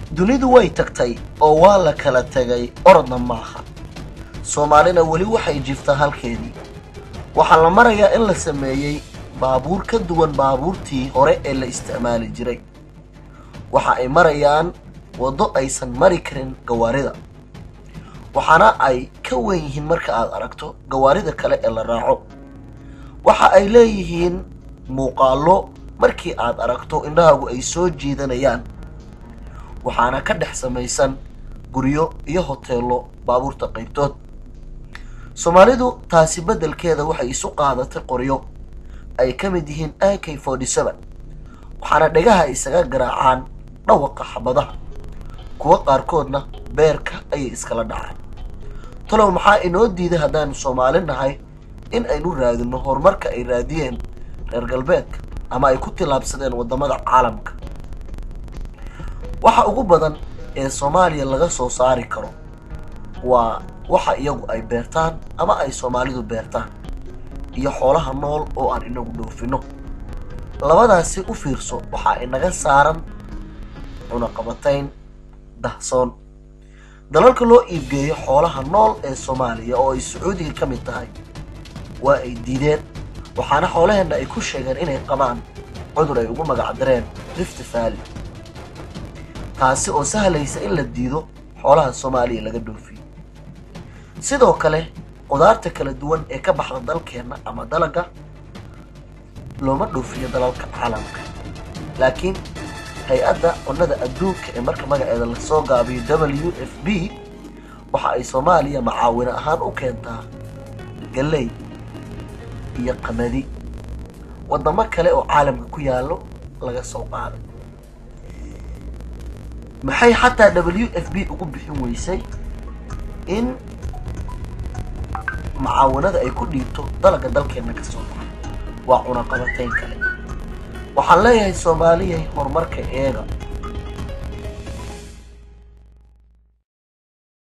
dunidu way tagtay oo waa la kala tegay orodna maaha soomaalina weli waxay jiftaa halkeedii waxaa la marayaa in la sameeyey baabuur ka duwan baabuurtii hore ee la isticmaali jiray waxa ay marayaan waddo aysan mari karin gawaarida waxaana ay ka wen yihiin marka aad aragto gawaarida kale ee la raaco waxa ay leeyihiin muuqaallo markii aad aragto indhahaagu ay soo jiidanayaan waxaana ka dhex samaysan guryo iyo hoteello baabuurta qaybtood soomaalidu taasi beddelkeeda waxay isu qaadatay qoryo ay ka mid yihiin a k forty seven waxaana dhegaha isaga garaacaan dhawaqa xabadaha kuwa qaarkoodna beerka ayay iskala dhacaan talow maxaa inoo diiday haddaanu soomaali nahay in aynu raadino horumarka ay raadiyeen reer galbeedka ama ay ku tillaabsadeen waddamada caalamka waxa ugu badan ee soomaaliya laga soo saari karo waa waxa iyagu ay beertaan ama ay soomaalidu beertaan iyo xoolaha nool oo aan inagu dhoofino labadaasi u fiirso waxaa inaga saaran cunaqabatayn dahsoon dalalka loo iibgeeyo xoolaha nool ee soomaaliya oo ay sacuudiga ka mid tahay waa ay diideen waxaana xoolaheenna ay ku sheegeen inay qabaan cudur ay ugu magacdareen rift valley taasi oo sahlaysa in la diido xoolaha soomaaliya laga dhoofiyo sidoo kale qudaarta kala duwan ee ka baxda dalkeenna ama dalaga looma dhoofiyo dalalka caalamka laakiin hay-adda cunnada adduunka ee marka magaceeda lasoo gaabiyo w f b waxa ay soomaaliya macaawino ahaan u keentaa galley iyo qamadi waddamo kale oo caalamka ku yaallo laga soo qaaday maxay xataa w f b ugu bixin weysay in macaawinada ay ku dhiibto dalaga dalkeenna ka soo baxa waa cunaqabatayn kale waxaan leeyahay soomaaliyay horumarka eega